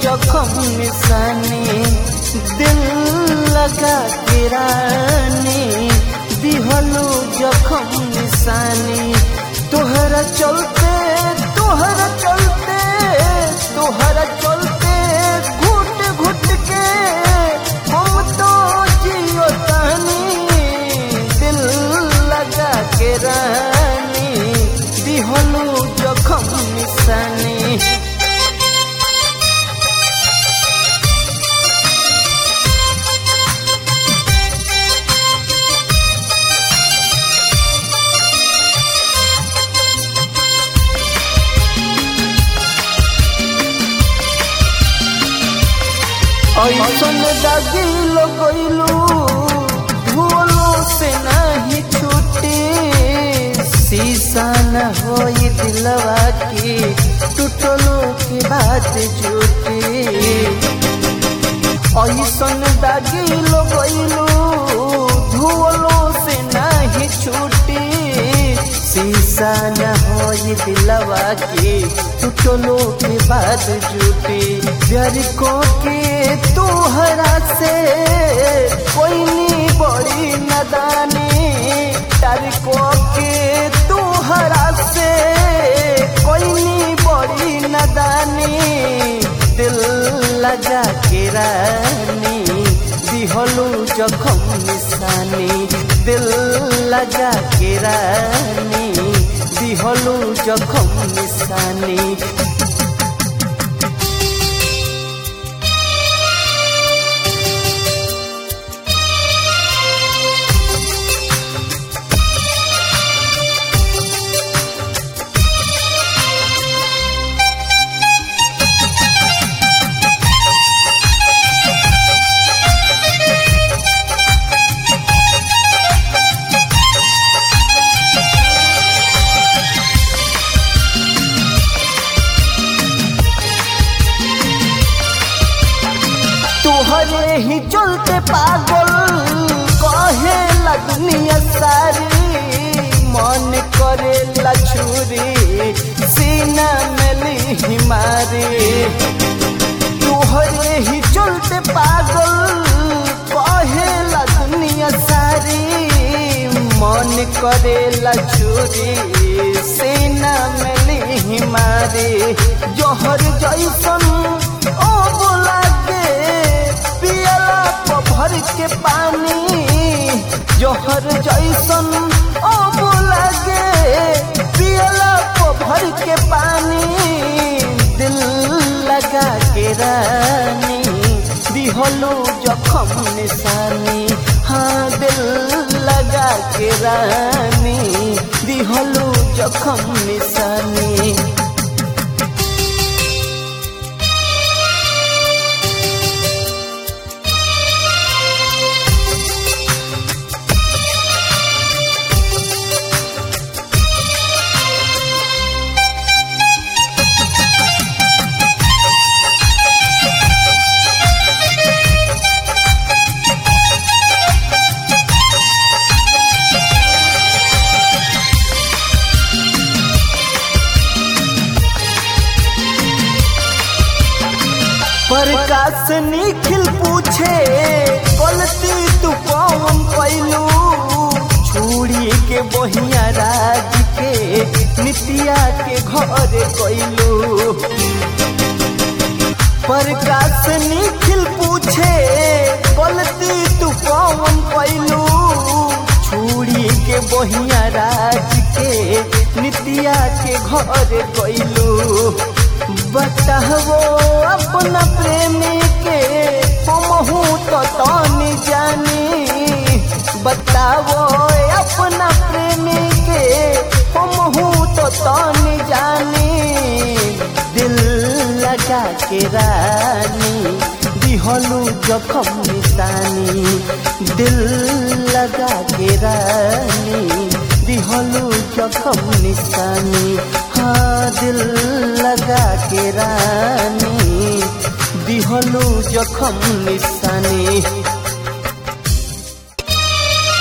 जखम निशानी दिल लगा के रानी दिहलू जखम निशानी तोहरा चलते तोहरा चलते तोहरा चलते घुट घुट के हम तो जियो तानी दिल लगा के रानी दिहलू जखम निशानी ऐसन दागिल गइलू धुलो से नहीं छूटी शीशा न होई दिलवा की टूटलो की बात झूठी ऐसन दागिल गइलू धुलो से नहीं छूटी शीशा न होई दिलवा की टूटलो की बात झूठी प्यार को के तोहरा से कोई नी बड़ी नदानी प्यार को के तोहरा से कोई नी बड़ी नदानी दिल लगा के रानी दिहलू जखम निशानी दिल लगा के रानी दिहलू जखम निशानी तोहरे ही चलते पागल कहे लगनिया सारी मन करे लछुरी सीना में ली मारी तोहरे ही चलते पागल कहे लगनिया सारी मन करे लछुरी सीना में ली मारी जोहर जैसन ओ बोला के पियला को भर के पानी जोहर जैसन ओ बोला के पियला को भर के पानी दिल लगा के रानी दिहलो जखम निशानी हाँ दिल लगा के रानी दिहलो जखम निशानी प्रकाश निखिल पूछे गलती तू कौन कैलू छुड़ी के बहिया राज के नितिया के घर कैलू प्रकाश निखिल पूछे गलती तू कौन कैलू छुड़ी के बहिया राज के नितिया के घर कैलू बताहो अपना प्रेमी के हमहू तो तानी जानी बताओ अपना प्रेमी के हमहू तो तानी जानी दिल लगा के रानी दिहलू जखम निशानी दिल लगा के रानी दिहलू जखम निशानी हाँ दिल लगा के रानी दिहलू जखम निशानी